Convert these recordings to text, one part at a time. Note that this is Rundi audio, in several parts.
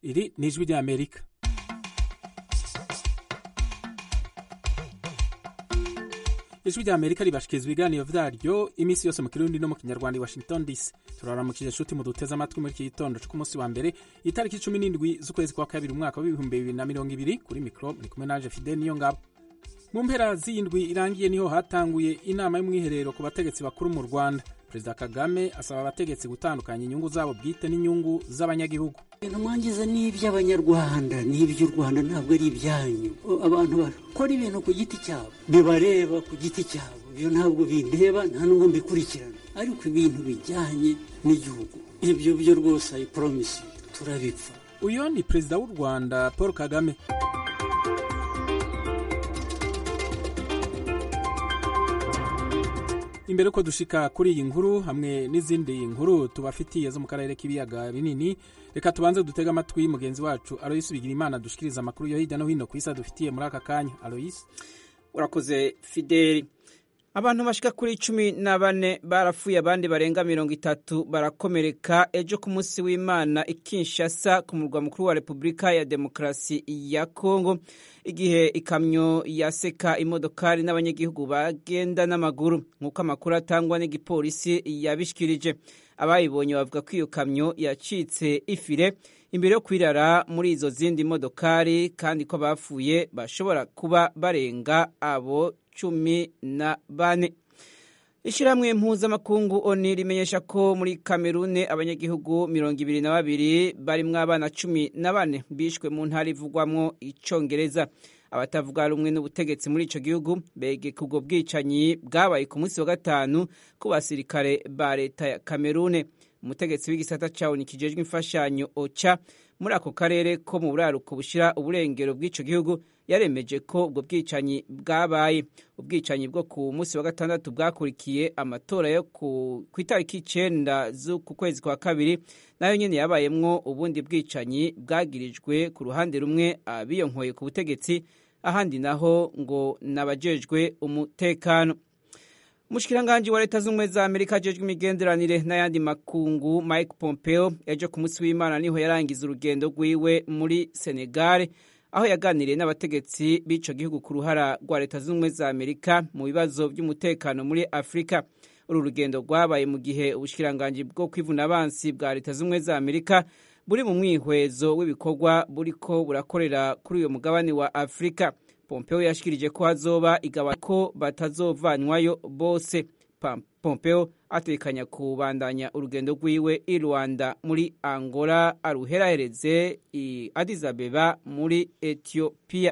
iri ni ijwi ry'amerika ijwi ry'amerika ribashikiriza ibiganiro vyaryo iminsi yose mu kirundi no mu kinyarwanda i washington dc turaramukije nshuti muduteze amatwi muri iki gitondo co ku munsi wa mbere itariki cumi n'indwi z'ukwezi kwa kabiri umwaka w'ibihumbi bibiri na mirongo ibiri kuri mikro muri kumwe nanje fide niyo ngabo mu mpera z'indwi irangiye niho hatanguye inama y'umwiherero ku bategetsi bakuru mu rwanda perezida kagame asaba abategetsi gutandukanya inyungu zabo bwite n'inyungu z'abanyagihugu ibintu mwangiza ni iby'abanyarwanda ni iby'u rwanda ntabwo ari ibyanyu abantu bakora ibintu ku giti cyabo bibareba ku giti cyabo ibyo ntabwo bindeba nta n'ubwo mbikurikirana ariko ibintu bijyanye n'igihugu ibyo byo rwose ayi poromisi turabipfa uyu ni perezida w'u rwanda paul kagame imbere ko dushika kuri iyi nkuru hamwe n'izindi nkuru tubafitiye zo mu karere k'ibiyaga binini reka tubanze dutege amatwi mugenzi wacu aloyisi bigira imana dushikiriza amakuru yo hirya no hino ku isi adufitiye muri aka kanya aloyisi urakoze fideli abantu bashika kuri cumi na bane barapfuye abandi barenga mirongo itatu barakomereka ejo ku munsi w'imana ikinshasa ku murwa mukuru wa repubulika ya demokarasi ya kongo igihe ikamyo yaseka imodokari n'abanyagihugu bagenda n'amaguru nk'uko amakuru atangwa n'igipolisi yabishikirije abayibonye bavuga ko iyo kamyo yacitse ifire imbere yo kwirara muri izo zindi modokari kandi ko bapfuye bashobora kuba barenga abo cumi na bane ishyirahamwe mpuzamakungu oni rimenyesha ko muri kamerune abanyagihugu mirongo ibiri na babiri barimwo abana cumi na bane bishwe mu ntara ivugwamwo icongereza abatavuga rumwe n'ubutegetsi muri ico gihugu begeka ubwo bwicanyi bwabaye ku munsi wa gatanu ku basirikare ba leta ya kamerune umutegetsi w'igisata ca oni kijejwe imfashanyo oca muri ako karere ko mu buraruko bushira uburengero bw'ico gihugu yaremeje ko ubwo bwicanyi bwabaye ubwicanyi bwo ku munsi wa gatandatu bwakurikiye amatora yo ku itariki icenda z'uku kwezi kwa kabiri nayo nyene yabayemwo ubundi bwicanyi bwagirijwe ku ruhande rumwe abiyonkoye ku butegetsi ahandi naho ngo nabajejwe umutekano umushikiranganji wa leta z'ubumwe za amerika ajejwe imigenderanire n'ayandi makungu mike pompeo ejo ku munsi w'imana niho yarangiza urugendo rwiwe muri senegale aho yaganiriye n'abategetsi b'ico gihugu ku ruhara rwa leta z'ubumwe za amerika mu bibazo by'umutekano muri afurika uru rugendo rwabaye mu gihe ubushikiranganji bwo kwivuna abansi bwa leta z'ubumwe za amerika buri mu mwihwezo w'ibikorwa buriko burakorera kuri uyo mugabane wa afurika pompeo yashikirije ko hazoba igabanya ko batazovanwayo bose pompeo atekanya kubandanya urugendo rwiwe i rwanda muri angola aruherahereze i addis abeba muri ethiopia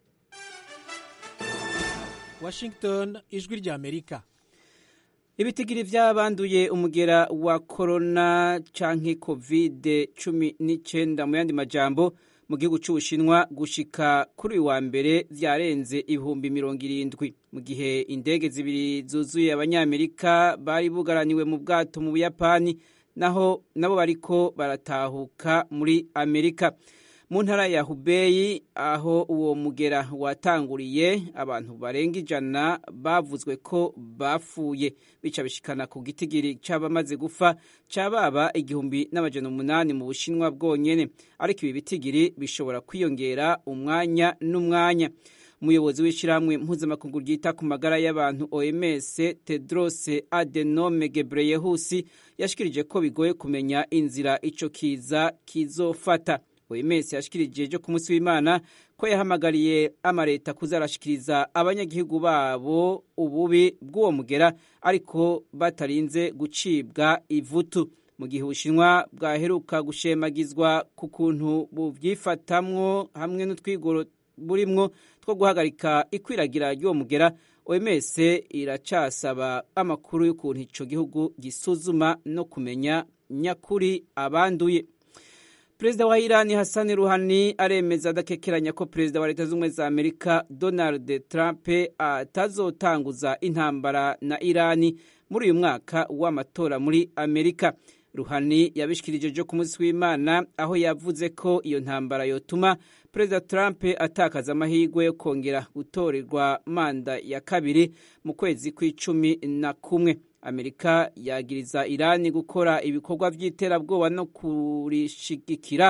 washington ijwi rya amerika ibitigiri vy'abanduye umugera wa korona canke covid cumi n'icenda mu yandi majambo mu gihugu c'ubushinwa gushika kuri uyu wa mbere vyarenze ibihumbi mirongo irindwi mu gihe indege zibiri zuzuye abanyamerika bari bugaraniwe mu bwato mu buyapani naho nabo bariko baratahuka muri amerika mu ntara ya hubeyi aho uwo mugera watanguriye abantu barenga ijana bavuzwe ko bapfuye bica bishikana ku gitigiri c'abamaze gufa cababa igihumbi n'amajana umunani mu bushinwa bwonyene ariko ibi bitigiri bishobora kwiyongera umwanya n'umwanya umuyobozi w'ishyirahamwe mpuzamakungu ryita ku magara y'abantu oms tedros adenome gebreyehusi yashikirije ko bigoye kumenya inzira ico kiza kizofata oms yashikirije ejo ku munsi w'imana ko yahamagariye amareta kuzarashikiriza abanyagihugu babo ububi bw'uwo mugera ariko batarinze gucibwa ivutu mu gihe ubushinwa bwaheruka gushemagizwa ku kuntu buvyifatamwo hamwe n'utwigoro burimwo two guhagarika ikwiragira ry'uwo mugera oms iracasaba amakuru y'ukuntu ico gihugu gisuzuma no kumenya nyakuri abanduye perezida wa irani hasani ruhani aremeza adakekeranya ko perezida wa leta z'ubumwe za amerika donald trump atazotanguza intambara na irani muri uyu mwaka w'amatora muri amerika ruhani yabishikirije ejo ku munsi w'imana aho yavuze ko iyo ntambara yotuma perezida trump atakaza amahirwe yo kongera gutorerwa manda ya kabiri mu kwezi kw'icumi na kumwe amerika yagiriza irani gukora ibikorwa by'iterabwoba no kurishigikira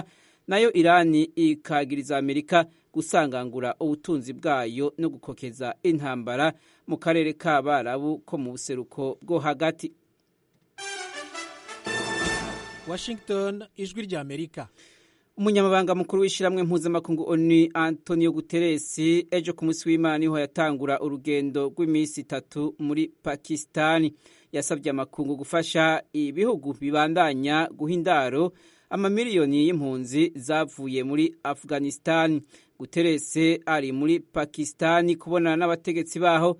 nayo irani ikagiriza amerika gusangangura ubutunzi bwayo no gukokeza intambara mu karere k'abarabu ko mu buseruko bwo hagati washington ijwi rya amerika umunyamabanga mukuru w'ishyirahamwe mpuzamakungu oni antonio guterres ejo ku munsi w'imana niho yatangura urugendo rw'iminsi itatu muri pakisitani yasabye amakungu gufasha ibihugu bibandanya guha indaro amamiliyoni y'impunzi zavuye muri afghanistan guterres ari muri pakisitani kubonana n'abategetsi baho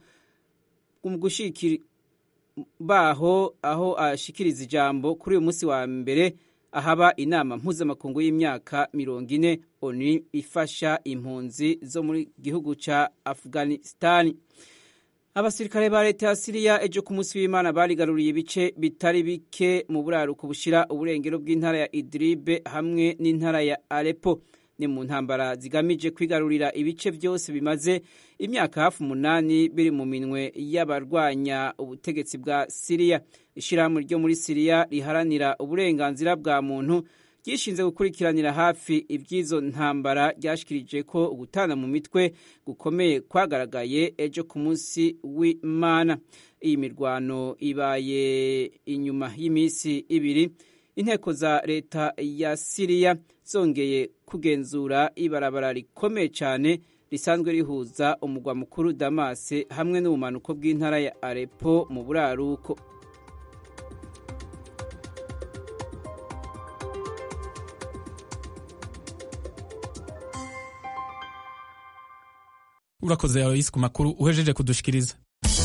baho aho ashikiriza ijambo kuri uyu munsi wa mbere ahaba inama mpuzamakungu y'imyaka mirongo ine oni ifasha impunzi zo muri gihugu ca afghanistan abasirikare ba leta ya siriya ejo ku munsi w'imana barigaruriye ibice bitari bike mu buraruko bushira uburengero bw'intara ya idribe hamwe n'intara ya arepo ni mu ntambara zigamije kwigarurira ibice byose bimaze imyaka hafi umunani biri mu minwe y'abarwanya ubutegetsi bwa siriya ishyirahamwe ryo muri siriya riharanira uburenganzira bwa muntu ryishinze gukurikiranira hafi iby'izo ntambara ryashikirije ko ugutana mu mitwe gukomeye kwagaragaye ejo ku munsi w'imana iyi mirwano ibaye inyuma y'iminsi ibiri inteko za leta ya siriya zongeye kugenzura ibarabara rikomeye cyane risanzwe rihuza umugwa mukuru damase hamwe n'ubumanuko bw'intara ya arepo mu buraruko urakoze aloyisi ku makuru uhejeje kudushikiriza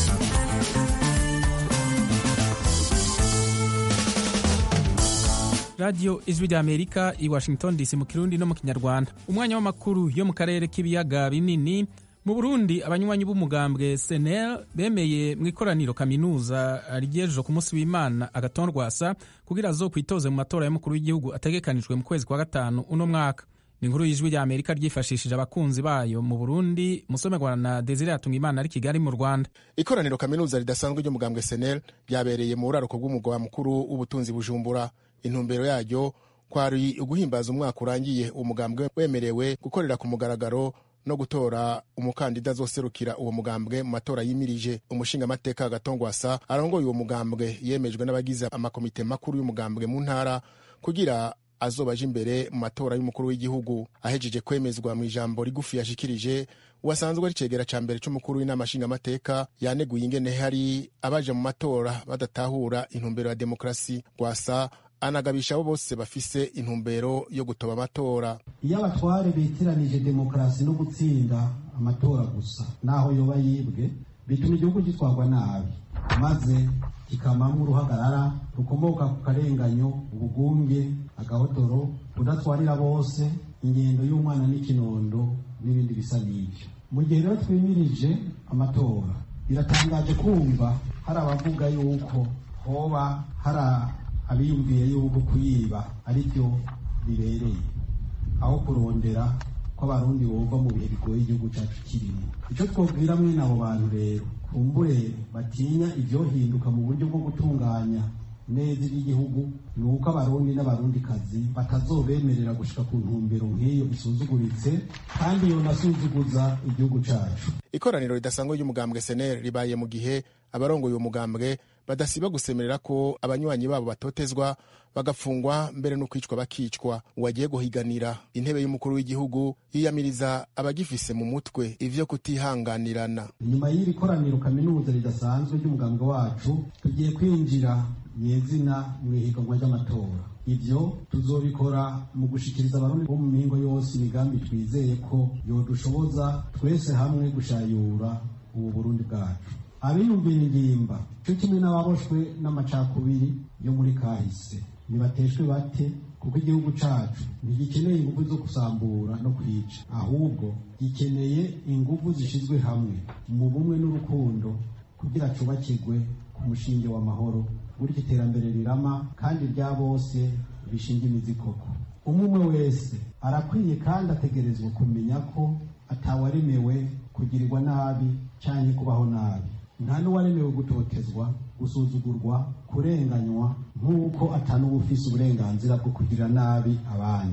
radiyo ijwi rya amerika i washington dc mu kirundi no mu kinyarwanda umwanya w'amakuru yo mu karere k'ibiyaga binini mu burundi abanywanyi b'umugambwe senel bemeye mu ikoraniro kaminuza rigejeje ku munsi w'imana agatondwasa kugira azokwitoze mu matora y'umukuru w'igihugu ategekanijwe mu kwezi kwa gatanu uno mwaka ni inkuru y'ijwi rya amerika ryifashishije abakunzi bayo mu burundi musomerwa na desire imana ari kigali mu rwanda ikoraniro kaminuza ridasanzwe ry'umugambwe senel ryabereye mu buraruko bw'umugwa mukuru w'ubutunzi bujumbura intumbero yaryo kwari uguhimbaza umwaka urangiye uwo mugambwe wemerewe gukorera ku mugaragaro no gutora umukandida azoserukira uwo mugambwe mu matora yimirije umushingamateka agatongwasa arongoye uwo mugambwe yemejwe n'abagize amakomite makuru y'umugambwe mu ntara kugira azoba aje imbere mu matora y'umukuru w'igihugu ahejeje kwemezwa mu ijambo rigufi yashikirije uwasanzwe ari cegera ca mbere c'umukuru w'inama nshingamateka yaneguye ingene hari abaje mu matora badatahura intumbero ya demokarasi rwasa anagabisha abo bose bafise intumbero yo gutoba amatora iyo abatware bitiranije demokarasi no gutsinda amatora gusa naho yoba yibwe bituma igihugu gitwarwa nabi maze kikamamo uruhagarara rukomoka ku karenganyo ubugunge agahotoro kudatwarira bose ingendo y'umwana n'ikinondo n'ibindi bisa n'ibyo mu gihe rero twimirije amatora biratangaje kumva hari abavuga yuko hoba hari abiyumviye yuko kuyiba ari byo bibereye aho kurondera ko abarundi bumva mu bihe bigoye igihugu cyacu kirimo icyo twabwira mwene abo bantu rero kumbure batinya ibyohinduka mu buryo bwo gutunganya neza iby'igihugu ni uko abarundi n'abarundikazi batazobemerera gushika ku ntumbero nk'iyo isuzuguritse kandi yonasuzuguza igihugu cyacu ikoraniro ridasanzwe ry'umugambwe senel ribaye mu gihe abarongoye uwo mugambwe badasiba gusemerera ko abanywanyi babo batotezwa bagafungwa mbere no kwicwa bakicwa uwagiye guhiganira intebe y'umukuru w'igihugu yiyamiriza abagifise mu mutwe ivyo kutihanganirana nyuma y'iri koraniro kaminuza ridasanzwe ry'umugambwe wacu tugiye kwinjira nyezina mu ihiganwa ry'amatora ivyo tuzobikora mu gushikiriza abarundi bo mu mihingo yose imigambi twizeye ko yodushoboza twese hamwe gushayura ubu burundi bwacu abiyumvira ingimba cyo kimwe n'ababoshwe n'amacakubiri yo muri kahise nibateshwe bate kuko igihugu cacu ntigikeneye ingufu zo gusambura no kwica ahubwo gikeneye ingufu zishizwe hamwe mu bumwe n'urukundo kugira cubakirwe ku mushinge w'amahoro gutyo iterambere rirama kandi rya bose bishinga imizi koko umwe umwe wese arakwiye kandi ategerezwa kumenya ko atawaremewe kugirirwa nabi canke kubaho nabi nta n'uwaremewe gutotezwa gusuzugurwa kurenganywa nk'uko atanuba ufise uburenganzira bwo kugira nabi abandi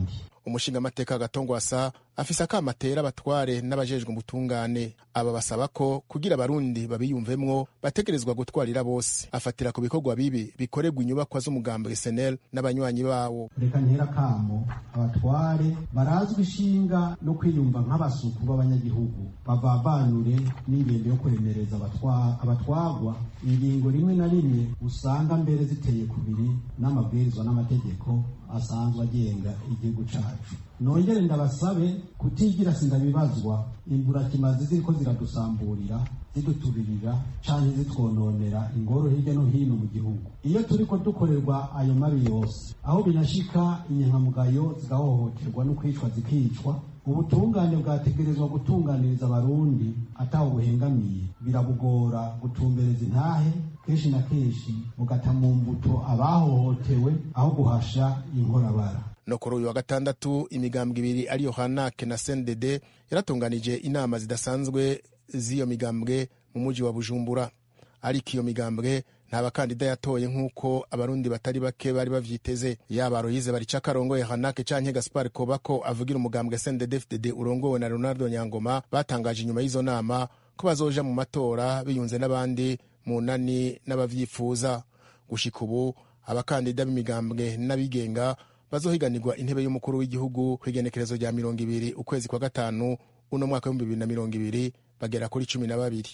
umushingamateka gatongwasa afise akamatera abatware n'abajejwe ubutungane aba basaba ko kugira abarundi babiyumvemwo bategerezwa gutwarira bose afatira ku bikorwa bibi bikorerwa inyubakwa z'umugambi senel n'abanywanyi bawo reka ntera kamo abatware barazwi ishinga no kwiyumva nk'abasuku b'abanyagihugu bavavanure n'ingendo yo kuremereza abatwagwa ingingo rimwe na rimwe usanga mbere ziteye kubiri n'amabwirizwa n'amategeko asanzwe agenga igihugu cacu nongere ndabasabe kutigira sindabibazwa imburakimazi ziriko ziradusamburira ziduturirira canke zitwononera ingoro hirya no hino mu gihugu iyo turiko dukorerwa ayo mabi yose aho binashika inyankamugayo zigahohoterwa no kwicwa zikicwa ubutungane bwategerezwa gutunganiriza abarundi ataho buhengamiye birabugora gutumbereza intahe kenshi na kenshi bugata mu mbuto abahohotewe aho guhasha inkorabara no kuri uyu wa gatandatu imigambwe ibiri ariyo hanake na sendede yaratunganije inama zidasanzwe z'iyo migambwe mu muji wa bujumbura ariko iyo migambwe nta bakandida yatoye nk'uko abarundi batari bake bari bavyiteze yaba royize barica karongoye hanake canke gaspar kobako avugira umugambwe sendede fdd urongowe na ronaldo nyangoma batangaje inyuma y'izo nama ko bazoja mu matora biyunze n'abandi mu nani n'abavyifuza gushika ubu abakandida b'imigambwe n'abigenga bazohiganirwa intebe y'umukuru w'igihugu ku igenekerezo rya mirongo ibiri ukwezi kwa gatanu uno mwaka w'ibihumbi bibiri na mirongo ibiri bagera kuri cumi na babiri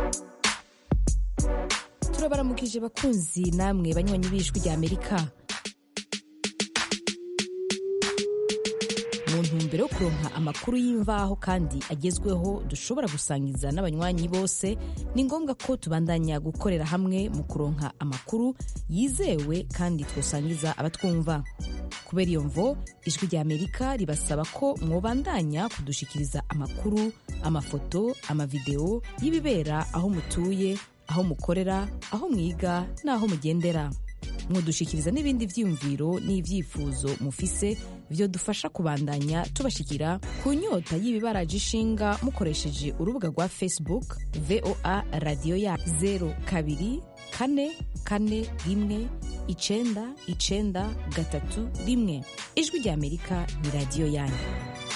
turabaramukije bakunzi namwe banywanyi b'ijwi rya amerika mu ntumbero yo kuronka amakuru y'imvaho kandi agezweho dushobora gusangiza n'abanywanyi bose ni ngombwa ko tubandanya gukorera hamwe mu kuronka amakuru yizewe kandi twosangiza abatwumva kubera iyo mvo ijwi rya amerika ribasaba ko mwobandanya kudushikiriza amakuru amafoto amavideo y'ibibera aho mutuye aho mukorera aho mwiga n'aho mugendera mwodushikiriza n'ibindi vyiyumviro n'ivyifuzo mufise vyo dufasha kubandanya tubashikira ku nyota y'ibibaraje ishinga mukoresheje urubuga rwa facebook voa radiyo ya 02 kane kane rimwe icenda icenda gatatu rimwe ijwi rya amerika ni radiyo yanyu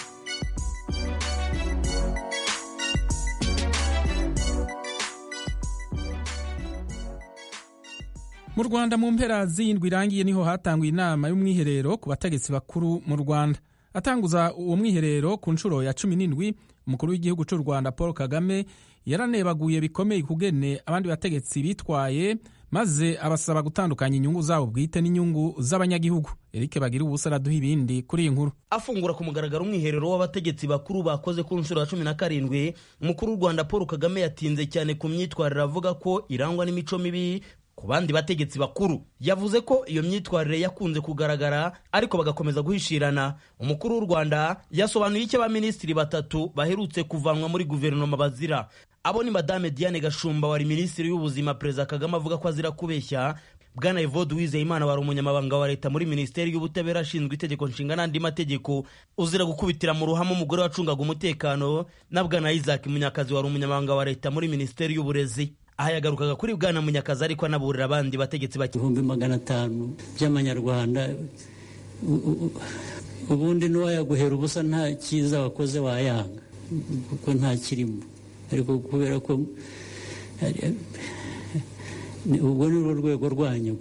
mu rwanda mu mpera z'indwi irangiye niho hatanguye inama y'umwiherero ku bategetsi bakuru mu rwanda atanguza uwo mwiherero ku nshuro ya cumi n'indwi umukuru w'igihugu cy'u rwanda paul kagame yaranebaguye bikomeye kugene abandi bategetsi bitwaye maze abasaba gutandukanya inyungu zabo bwite n'inyungu z'abanyagihugu eric bagira ubusa araduha ibindi kuri iyi nkuru afungura ku mugaragaro umwiherero w'abategetsi bakuru bakoze ku nshuro ya cumi na karindwi umukuru w'u rwanda paul kagame yatinze cyane ku myitwarire avuga ko irangwa n'imico mibi ku bandi bategetsi bakuru yavuze ko iyo myitwarire yakunze kugaragara ariko bagakomeza guhishirana umukuru w'u rwanda yasobanuye icyo abaminisitiri batatu baherutse kuvanwa muri guverinoma bazira abo ni madame diane gashumba wari minisitiri w'ubuzima perezida kagame avuga ko azira kubeshya bwana evode uwizeyimana wari umunyamabanga wa leta muri minisiteri y'ubutabera ashinzwe itegeko nshinga n'andi mategeko uzira gukubitira mu ruhame umugore wacungaga umutekano na bwana isaac munyakazi wari umunyamabanga wa leta muri minisiteri y'uburezi aha yagarukaga kuri bwana munyakazi ariko anaburira abandi bategetsi bake ibihumbi magana atanu by'amanyarwanda ubundi n'uwayaguhera ubusa nta cyiza wakoze wayanga kuko nta kirimo ariko kubera ko ubwo ni rwo rwego rwanyu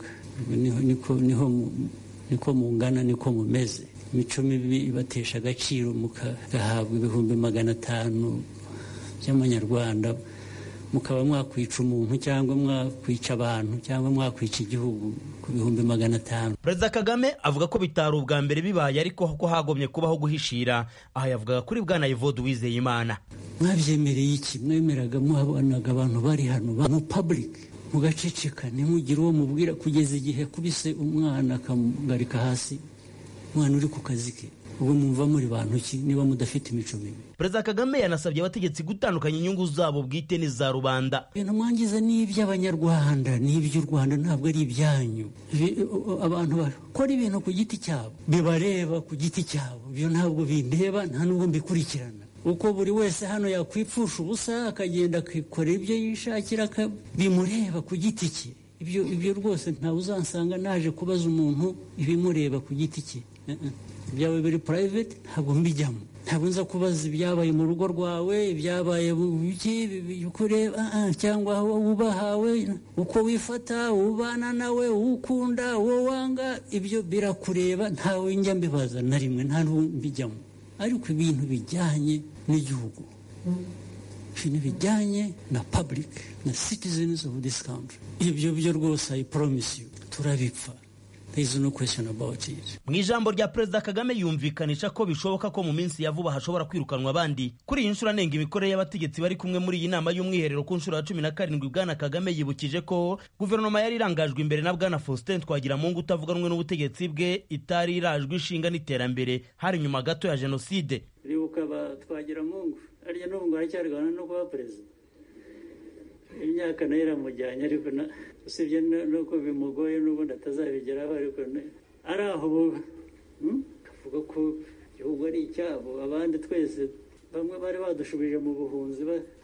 niko mungana niko mumeze imico mibi ibatesha agaciro mugahabwa ibihumbi magana atanu by'amanyarwanda mukaba mwakwica umuntu cyangwa mwakwica abantu cyangwa mwakwica igihugu ku bihumbi magana atanu perezida kagame avuga ko bitari ubwa mbere bibaye ariko ko hagomye kubaho guhishira aha yavugaga kuri bwana evode uwizeyimana mwabyemereye iki mwemeraga muhabonaga abantu bari hano mu public mugaceceka ntimugire uwo mubwira kugeza igihe kubise umwana akamugarika hasi umwana uri ku kazi ke ubu mwumva muri bantu ki niba mudafite imico mibi perezida kagame yanasabye abategetsi gutandukanya inyungu zabo bwite n'iza rubanda ibintu mwangiza ni iby'abanyarwanda ni iby'u rwanda ntabwo ari ibyanyu abantu bakora ibintu ku giti cyabo bibareba ku giti cyabo ibyo ntabwo bindeba nta n'ubwo mbikurikirana uko buri wese hano yakwipfusha ubusa akagenda akikorera ibyo yishakira bimureba ku giti cye ibyo ibyo rwose ntawe uzansanga naje kubaza umuntu ibimureba ku giti cye ibyawe biri private ntabwo mbijyamo ntabwo nza kubaza ibyabaye mu rugo rwawe ibyabaye kureba cyangwa aho wubahawe uko wifata ubana nawe ukunda uwo wanga ibyo birakureba ntawe njya mbibaza na rimwe nta mbijyamo ariko ibintu bijyanye n'igihugu ibintu bijyanye na public na citizens of this country ibyo byo rwose i promise you turabipfa no mu ijambo rya perezida kagame yumvikanisha ko bishoboka ko mu minsi ya vuba hashobora kwirukanwa abandi kuri iyi nshuro anenga imikorere y'abategetsi bari kumwe muri iyi nama y'umwiherero ku nshuro ya cumi na karindwi bwana kagame yibukije ko guverinoma yari irangajwe imbere na bwana faustin twagiramungu utavuganwe n'ubutegetsi bwe itari irajwe inshinga n'iterambere hari nyuma gato ya jenoside ribuka twagiramungu arya n'ubu ngo aracyarwana no kuba perezida imyaka nayo iramujyanye ariko usibye nuko bimugoye n'ubundi atazabigeraho ariko ari aho kavuga ko igihugu ari icyabo abandi twese bamwe bari badushubije mu buhunzi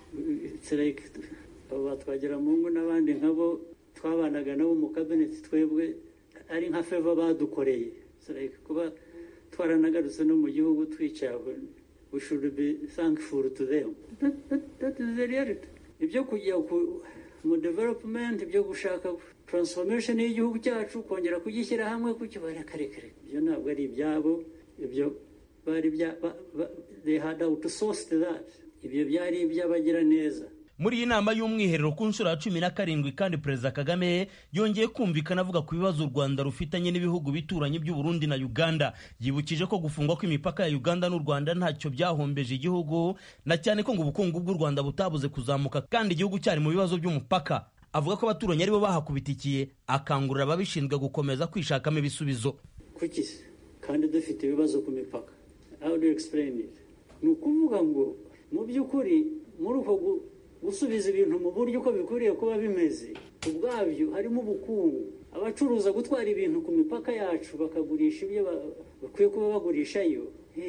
abo batwagira mungu n'abandi nkabo twabanaga nabo mu kabineti twebwe ari nka feva badukoreye kuba twaranagarutse no mu gihugu twicaye we should be thankful to them that, that, that is the reality ibyo kujya mu development ibyo gushaka transformation y'igihugu cyacu kongera kugishyira hamwe kukibara karekare ibyo ntabwo ari ibyabo ibyo bari bya they had outsourced that ibyo byari iby'abagira neza muri iyi nama y'umwiherero ku nshuro ya cumi na karindwi kandi perezida kagame yongeye kumvikana avuga ku bibazo u rwanda rufitanye n'ibihugu bituranye by'u Burundi na uganda yibukije ko gufungwa kw'imipaka ya uganda n'u rwanda ntacyo byahombeje igihugu na cyane ko ngo ubukungu bw'u rwanda butabuze kuzamuka kandi igihugu cyari mu bibazo by'umupaka avuga ko abaturanyi aribo bahakubitikiye akangurira ababishinzwe gukomeza kwishakamo ibisubizo kuki kandi dufite ibibazo ku mipaka how do you explain it ni ukuvuga ngo mu by'ukuri muri uko gusubiza ibintu mu buryo uko bikwiriye kuba bimeze ubwabyo harimo ubukungu abacuruza gutwara ibintu ku mipaka yacu bakagurisha ibyo bakwiye kuba bagurishayo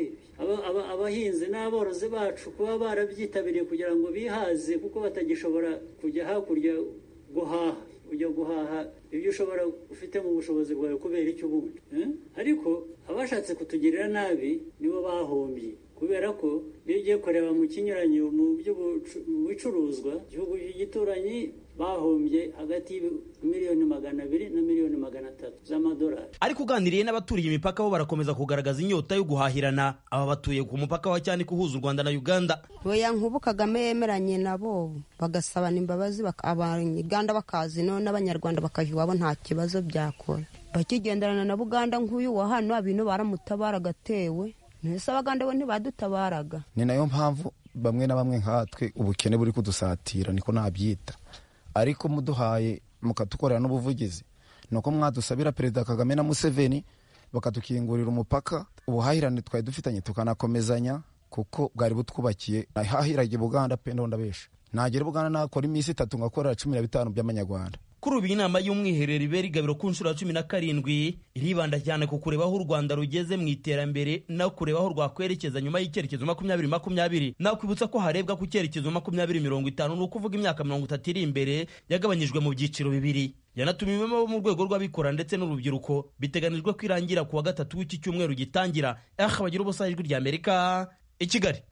abahinzi n'aborozi bacu kuba barabyitabiriye kugira ngo bihaze kuko batagishobora kujya hakurya guhaha ujya guhaha ibyo ushobora ufite mu bushobozi bwawe kubera icyo ubundi ariko abashatse kutugirira nabi nibo bahombye kubera ko iyo ugiye kureba mu kinyuranyo mu bicuruzwa igihugu gituranyi bahombye hagati y'imiliyoni magana abiri na miliyoni magana atatu z'amadolari ariko uganiriye n'abaturiye imipaka bo barakomeza kugaragaza inyota yo guhahirana aba batuye ku mupaka wa cyane uhuza u rwanda na uganda oya nk'ubu kagame yemeranye nabo bagasabana imbabazi abanyuganda bakazi no n'abanyarwanda bakajya iwabo nta kibazo byakora bakigenderana na buganda nk'uyu wa hano abintu baramutabara agatewe ntese abagande bo ntibadutabaraga ni nayo mpamvu bamwe na bamwe nkatwe ubukene buri kudusatira niko nabyita ariko muduhaye mukatukorera n'ubuvugizi ni uko mwadusabira perezida kagame na museveni bakatukingurira umupaka ubuhahirane twari dufitanye tukanakomezanya kuko bwari butwubakiye nahahiraga buganda pe ndabesha nagera buganda nakora iminsi itatu ngakorera cumi na bitanu by'amanyarwanda kuri ubu inama y'umwiherero ibera igabiro ku nshuro ya cumi na karindwi iribanda cyane ku kureba aho u rwanda rugeze mu iterambere no kureba aho rwakwerekeza nyuma y'icyerekezo makumyabiri makumyabiri nakwibutsa ko harebwa ku cyerekezo makumyabiri mirongo itanu ni ukuvuga imyaka mirongo itatu iri imbere yagabanyijwe mu byiciro bibiri yanatumiwemo abo mu rwego rw'abikora ndetse n'urubyiruko biteganijwe ko irangira ku wa gatatu w'iki cyumweru gitangira aha bagira ubusa ijwi rya amerika i kigali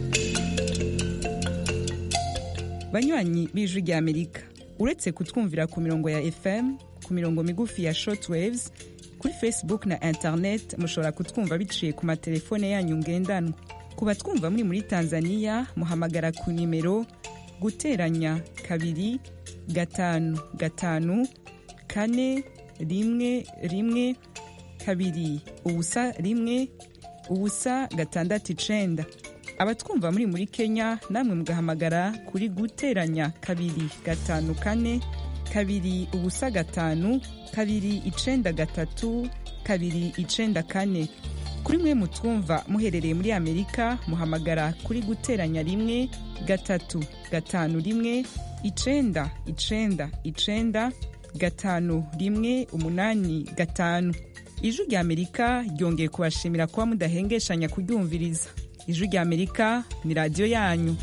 banywanyi b'ijwi rya amerika uretse kutwumvira ku mirongo ya fm ku mirongo migufi ya shortwaves kuri facebook na internet mushobora kutwumva biciye ku matelefone yanyu ngendanwa ku batwumva muri muri tanzania muhamagara ku nimero guteranya kabiri gatanu gatanu kane rimwe rimwe kabiri ubusa rimwe ubusa gatandatu icenda abatwumva muri muri kenya namwe mugahamagara kuri guteranya kabiri gatanu kane kabiri ubusa gatanu kabiri icenda gatatu kabiri icenda kane kuri mwe mutwumva muherereye muri amerika muhamagara kuri guteranya rimwe gatatu gatanu rimwe icenda icenda icenda gatanu rimwe umunani gatanu ijwi rya amerika ryongeye kubashimira kuba mudahengeshanya kuryumviriza ijwi rya amerika ni radiyo yanyu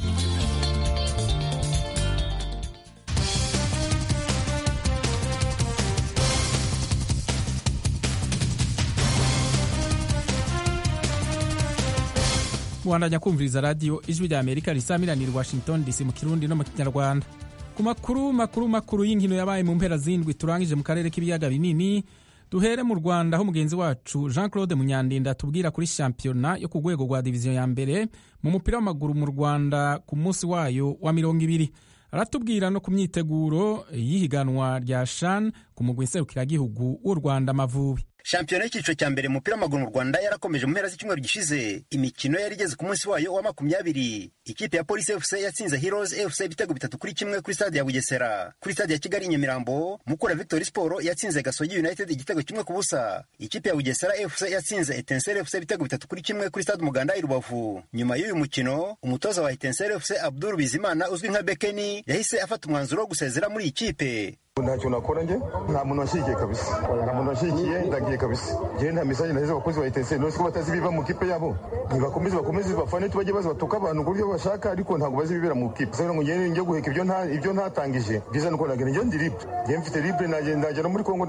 mubandanya kumviriza radiyo ijwi rya amerika risamiranira washington dc mu kirundi no mu kinyarwanda ku makuru makuru makuru y'inkino yabaye mu mpera zindwi turangije mu karere k'ibiyaga binini duhere mu rwanda aho mugenzi wacu jean claude munyandinda tubwira kuri shampiyona yo ku rwego rwa diviziyo ya mbere mu mupira w'amaguru mu rwanda ku munsi wayo wa mirongo ibiri aratubwira no ku myiteguro y'ihiganwa rya shan ku mugwi nserukiragihugu w'u rwanda amavubi shampiyona y'icyiciro cya mbere mu mupira w'amaguru mu rwanda yarakomeje mu mpera z'icyumweru gishize imikino yari igeze ku munsi wayo wa makumyabiri ikipe ya polisi fc yatsinze heroes fc ibitego bitatu kuri kimwe kuri stade ya bugesera kuri stade ya kigali nyamirambo mukura victory sport yatsinze gasogi united igitego kimwe ku busa ikipe ya bugesera fc yatsinze etensere fc ibitego bitatu kuri kimwe kuri stade umuganda i rubavu nyuma y'uyu mukino umutoza wa etensere fc abdul bizimana uzwi nka bekeni yahise afata umwanzuro wo gusezera muri iyi kipe ntacyo nakora njye nta muntu washyigikiye kabisa nta muntu washyigikiye ndagiye kabisa njyewe nta mesaje naheze abakozi ba etenseri nose ko batazi ibiva mu kipe yabo nibakomeze bakomeze bafane tubajye baza batuka abantu ku buryo bashaka ariko ntabwo bazi ibibera mu kipe sasa ngo njyewe njye guheka ibyo nta ibyo ntatangije byiza nuko nagenda njye ndi libre njyewe mfite libre najya no muri kongo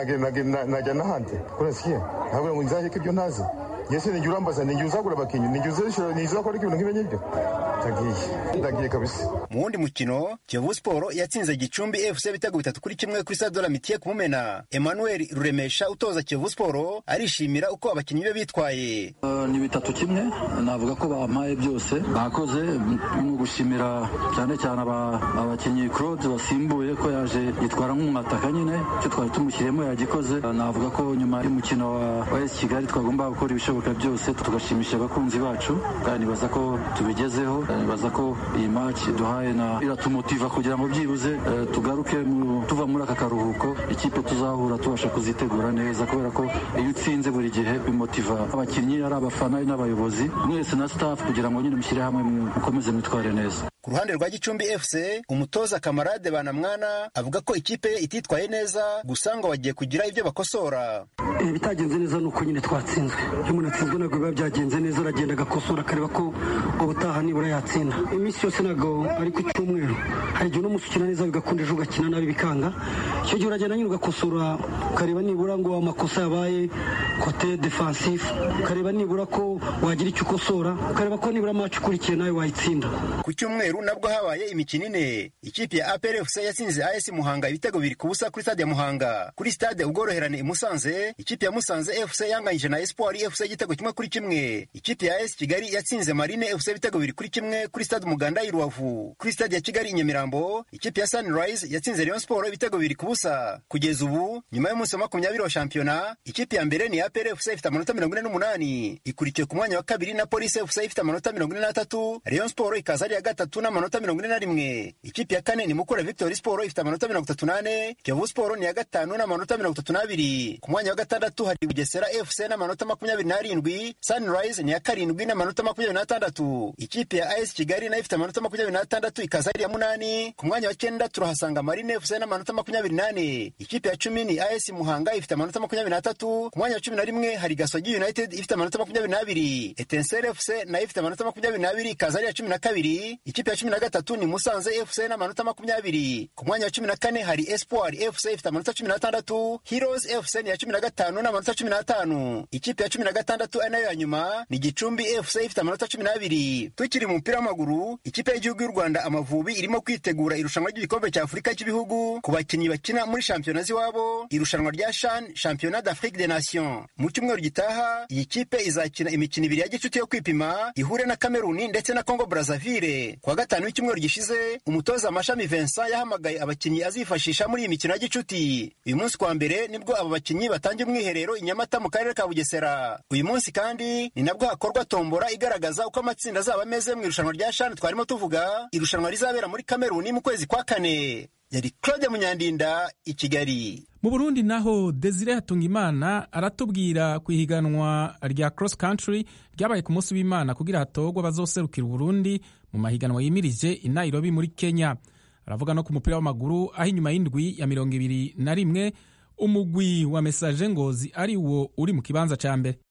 najya n'ahandi kurasiye ntabwo ngo nzaheke ibyo ntazi yese nijya urambaza nijya uzagura abakinnyi nijya uzashora nijya uzakora ibintu nk'ibyo ngibyo ndagiye ndagiye kabisa mu wundi mukino kiyovu siporo yatsinze gicumbi fc ibitego bitatu kuri kimwe kuri stade la mitiye ku mumena emmanuel ruremesha utoza kiyovu siporo arishimira uko abakinnyi be bitwaye uh, ni bitatu kimwe navuga ko bampaye byose bakoze mu gushimira cyane cyane abakinnyi claude basimbuye ko yaje yitwara nk'umwataka nyine icyo twari tumushyiriyemo yagikoze uh, navuga ko nyuma y'umukino wa, wa esi kigali twagomba gukora ibishoboka byose tugashimisha abakunzi bacu kandi nibaza ko tubigezeho nibaza ko iyi match duhaye na iratumutiva kugira ngo byibuze uh, tugaruke tuva muri aka karuhuko ikipe tuzahura tubasha kuzitegura neza kubera ko iyo utsinze buri gihe bimotiva abakinnyi ari abafana n'abayobozi mwese na staff kugira ngo nyine mushyire hamwe mukomeze mwitware neza ku ruhande rwa gicumbi fc umutoza kamarade banamwana avuga ko ikipe ye ititwaye neza gusa ngo bagiye kugira ibyo bakosora ibitagenze neza ni uko nyine twatsinzwe iyo umuntu atsinzwe ntabwo biba byagenze neza aragenda agakosora akareba ko ubutaha nibura yatsinda iminsi yose ntabwo ari ku cyumweru hari igihe uno munsi ukina neza bigakunda ejo ugakina nabi bikanga icyo gihe uragenda nyine ugakosora ukareba nibura ngo amakosa yabaye kote defansifu ukareba nibura ko wagira icyo ukosora ukareba ko nibura amacu ukurikiye nawe wayitsinda ku cyumweru nabwo habaye imikino ine ikipe ya apr fc yatsinze as muhanga ibitego bibiri ku busa kuri stade ya muhanga kuri stade ubworoherane i musanze ikipe ya musanze fc yanganyije na espoir fc igitego kimwe kuri kimwe ikipe ya as kigali yatsinze marine fc ibitego bibiri kuri kimwe kuri stade umuganda i rubavu kuri stade ya kigali i nyamirambo ikipe ya sunrise yatsinze rayon sport ibitego bibiri ku busa kugeza ubu nyuma y'umunsi wa makumyabiri wa shampiyona ikipe ya mbere ni apr fc ifite amanota mirongo ine n'umunani ikurikiwe ku mwanya wa kabiri na polisi fc ifite amanota mirongo ine n'atatu rayon sport ikaza ari iya gatatu n'amanota mirongo ine na rimwe ikipe ya kane ni mukura victory sport ifite amanota mirongo itatu n'ane kiyovu sport ni iya gatanu n'amanota mirongo itatu n'abiri ku mwanya wa gatandatu hari bugesera fc n'amanota makumyabiri n'arindwi sunrise ni iya karindwi n'amanota makumyabiri n'atandatu ikipe ya as kigali nayo ifite amanota makumyabiri n'atandatu ikaza ari iya munani ku mwanya wa cyenda turahasanga marine fc n'amanota makumyabiri n'ane ikipe ya cumi ni as muhanga ifite amanota makumyabiri n'atatu ku mwanya wa cumi na rimwe hari gasogi united ifite amanota makumyabiri n'abiri etensere fc nayo ifite amanota makumyabiri n'abiri ikaza ari iya cumi na kabiri ikipe ya cumi na gatatu ni musanze fc n'amanota makumyabiri ku mwanya wa cumi na kane hari espoir fc ifite amanota cumi n'atandatu heroes fc ni iya cumi na gatanu n'amanota cumi n'atanu ikipe ya cumi na gatandatu ari nayo ya nyuma ni gicumbi fc ifite amanota cumi n'abiri tukiri mu mupira w'amaguru ikipe y'igihugu y'u rwanda amavubi irimo kwitegura irushanwa ry'igikombe cya afurika cy'ibihugu ku bakinnyi bakina muri shampiyona z'iwabo irushanwa rya shan shampiyona d'afrique des nations mu cyumweru gitaha iyi kipe izakina imikino ibiri ya gicuti yo kwipima ihure na kameruni ndetse na congo brazaville ku wa gatanu w'icyumweru gishize umutoza amashami vincent yahamagaye abakinnyi azifashisha muri iyi mikino ya gicuti uyu munsi kwa mbere nibwo aba bakinnyi batangiye umwiherero i nyamata mu karere ka bugesera uyu munsi kandi ni nabwo hakorwa tombora igaragaza uko amatsinda azaba ameze mu irushanwa rya shani twarimo tuvuga irushanwa rizabera muri kameruni mu kwezi kwa kane yari claude munyandinda i kigali mu burundi naho desire hatungimana aratubwira ku ihiganwa rya cross country ryabaye ku munsi w'imana kugira hatorwe abazoserukira uburundi mu mahiganwa yimirije i nairobi muri kenya aravuga no ku mupira w'amaguru aho inyuma y'indwi ya mirongo ibiri na rimwe umugwi wa mesaje ngozi ari wo uri mu kibanza cya mbere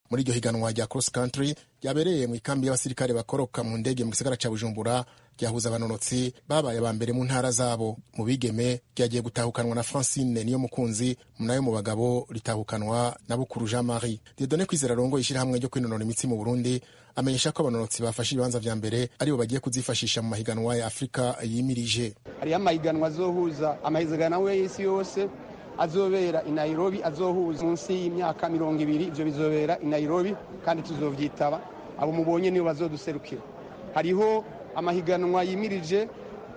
muri iryo higanwa rya cross country ryabereye mu ikambi y'abasirikare bakoroka mu ndege mu gisagara ca bujumbura ryahuza abanonotsi babaye aba mbere mu ntara zabo mu bigeme ryagiye gutahukanwa na francine niyo mukunzi nayo mu bagabo ritahukanwa na bukuru jean marie diedone kwizera rongo ishyirahamwe ryo kwinonora imitsi mu burundi amenyesha ko abanonotsi bafashe ibibanza vya mbere aribo bagiye kuzifashisha mu mahiganwa ya afurika yimirije hariho amahiganwa azohuza amahiganwa y'isi yose azobera i nairobi azohuza munsi y'imyaka mirongo ibiri ivyo bizobera i nairobi kandi tuzovyitaba abo mubonye nibo bazoduserukira hariho amahiganwa yimirije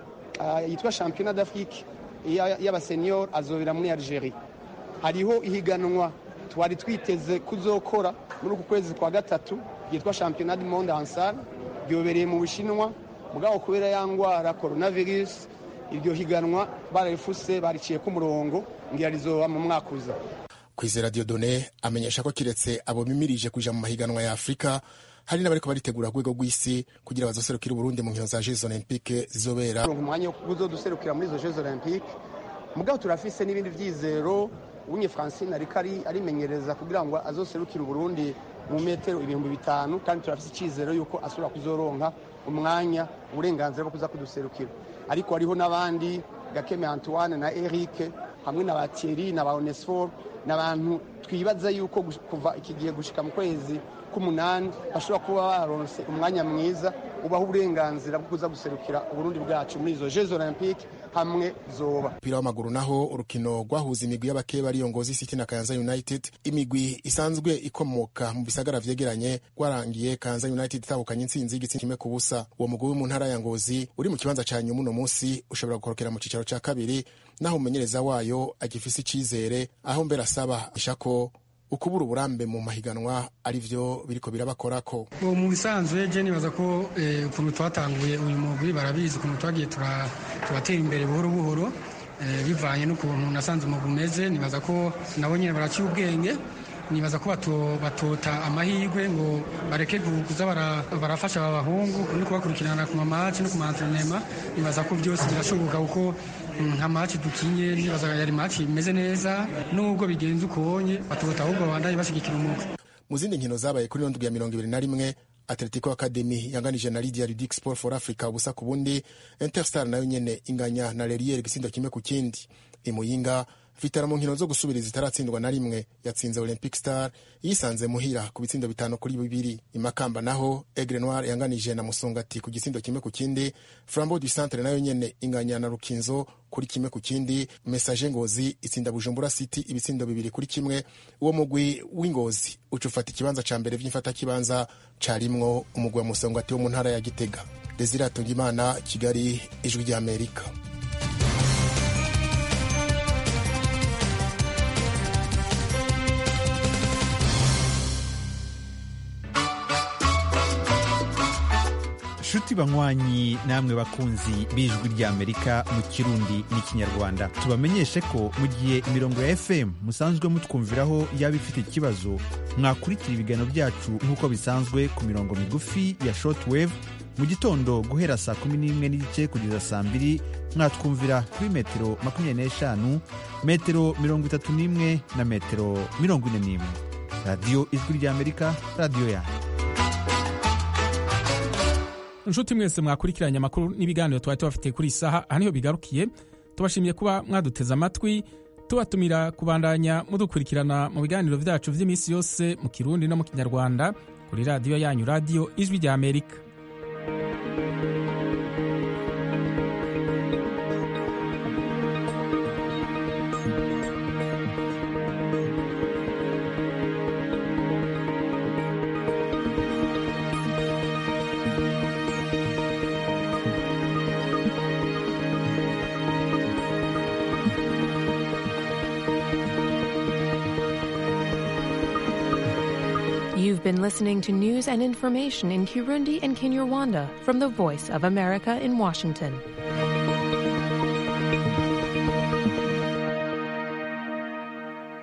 uh, yitwa championnat d'afrique y'abasenior azobera muri algerie hariho ihiganwa twari twiteze kuzokora muri uku kwezi kwa gatatu ryitwa championnat du monde ansar ryobereye mu bushinwa mugabo kubera ya ngwara coronavirus iryo higanwa bararifuse bariciye ku murongo ngira rizoba mu mwaka uza kwizera diodone amenyesha ko kiretse abo bimirije kuja mu mahiganwa ya afurika hari n'abariko baritegura ku rwego rw'isi kugira bazoserukire uburundi mu nkino za jeux olympique zizobera umwanya wo kuzoduserukira muri izo jeux olympique mugabo turafise n'ibindi vyizero unye francine ariko arimenyereza kugira ngo azoserukire uburundi mu metero ibihumbi bitanu kandi turafise icizero yuko ashobora kuzoronka umwanya uburenganzira bwo kuza kuduserukira ariko hariho n'abandi gakeme antoine na eric hamwe na ba thierry na ba onesfor n'abantu twibaza yuko kuva iki gihe gushika mu kwezi k'umunani bashobora kuba baronse umwanya mwiza ubaha uburenganzira bwo kuza guserukira uburundi bwacu muri izo jeux olympique hamwe zoba umupira w'amaguru naho urukino rwahuza imigwi y'abakeba ariyo ngozi city na kayanza united imigwi isanzwe ikomoka mu bisagara vyegeranye rwarangiye kayanza united itahukanye intsinzi y'igitsina kimwe ku busa uwo mugwi wo mu ntara ya ngozi uri mu kibanza ca nyuma uno munsi ushobora gukorokera mu cicaro ca kabiri naho umumenyereza wayo agifise icizere aho mbere asaba ishako ukubura uburambe mu mahiganwa ari vyo biriko birabakorako mu bisanzwe je nibaza ko ukuntu twatanguye uyu mugwi barabizi ukuntu twagiye turatera imbere buhoro buhoro bivanye n'ukuntu nasanze umugwi umeze nibaza ko nabo nyine baraciye ubwenge nibaza ko batota amahirwe ngo bareke kuza barafasha aba bahungu no kubakurikirana ku mamaci no ku maentrenema nibaza ko byose birashoboka kuko nka maci dukinye nibaza yari maci imeze neza nubwo bigenze ukonye batota ahubwo babandanye bashigikira umugwi mu zindi nkino zabaye kuri ndwi ya mirongo ibiri na rimwe atletico academy yanganije na lydia ludic sport for africa ubusa ku bundi interstar nayo nyene inganya na lerier igisindo kimwe ku kindi imuyinga vitara mu nkino zo gusubiriza itaratsindwa na rimwe yatsinze olympic star yisanze muhira ku bitsindo bitanu kuri bibiri imakamba naho egre noir yanganije na musongati ku gitsindo kimwe ku kindi flambo du centre nayo nyene inganya na rukinzo kuri kimwe ku kindi message ngozi itsinda bujumbura city ibitsindo bibiri kuri kimwe uwo mugwi w'ingozi uca ufata ikibanza ca mbere vy'imfata kibanza carimwo umugwi wa musongati wo mu ntara ya gitega desire atungimana kigali ijwi ry'amerika nshuti banywanyi namwe bakunzi b'ijwi ry'amerika mu kirundi n'ikinyarwanda tubamenyeshe ko mu gihe imirongo ya fm musanzwe mutwumviraho yaba ifite ikibazo mwakurikira ibiganiro byacu nk'uko bisanzwe ku mirongo migufi ya shortwave mu gitondo guhera saa kumi n'imwe n'igice kugeza saa mbiri mwatwumvira kuri metero makumyabiri n'eshanu metero mirongo itatu n'imwe na metero mirongo ine n'imwe radiyo ijwi ry'amerika radiyo yanyu inshuti mwese mwakurikiranye amakuru n'ibiganiro twari tubafitiye kuri iyi saha aha niho bigarukiye tubashimiye kuba mwaduteze amatwi tubatumira kubandanya mudukurikirana mu biganiro byacu by'iminsi yose mu kirundi no mu kinyarwanda kuri radiyo yanyu radiyo ijwi rya amerika You've been listening to news and information in Kirundi and Kinyarwanda from the Voice of America in Washington.